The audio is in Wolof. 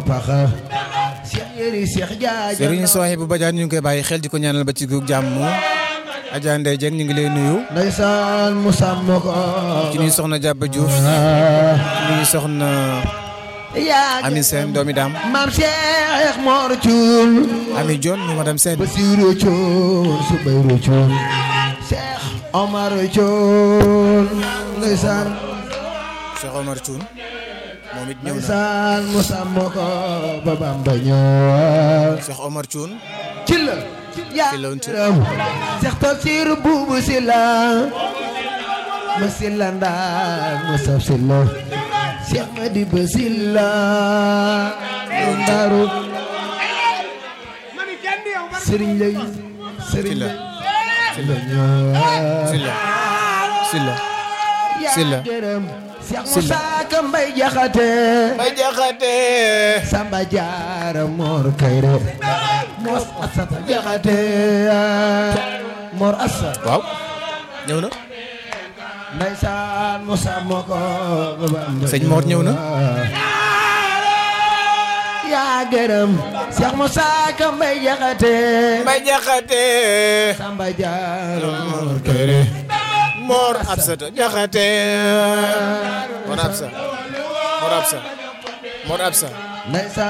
paxa Cheikh yëri Cheikh jaaja Serigne Souhaïbou Badiane ñu ngi koy bàyyi xel di ko ñaanal ba ci gu jàmm Adja Ndeye Dieng ñu ngi lay nuyu ndeysaan mu sàmm ko ci nuyu soxna Diaba Diouf ah ci nuyu soxna yaa Ami Sène doomi daam maam Cheikh Mor Thioul Ami Dione mu madame Sène Basiru Thioul Subayru Thioul Cheikh Omar Thioul ndeysaan Cheikh Omar Thioune moom it ñëw na ndeysaan mu sàmm ko ba Bamba ñëw Cheikh Omar Thioune ci la yaa Ci la woon ci- gërëm Cheikh Tafsir buubu si la ma si la ndaag ma saf si la Cheikh Madiba si la lu ndaaru sëriñ lay sëriñ Silla. lay Silla ñëw Silla Silla Silla. yaa gërëm Cheikh Silla. Moussa Ka Mbay Jaxate Bay Jaxate Samba Jaara Mor Kayre Mor Asata Jaxate Mor Asa waaw ñëw na Ndeysaan Moussa Moko Sëñ Mor ñëw na. yaa gërëm Cheikh Moussa Ka Mbay Jaxate Bay Jaxate Samba Jaara Mor Kéré Mor Absata Jaxate Mor Absa Mor Absa Mor Absa Ndeysaan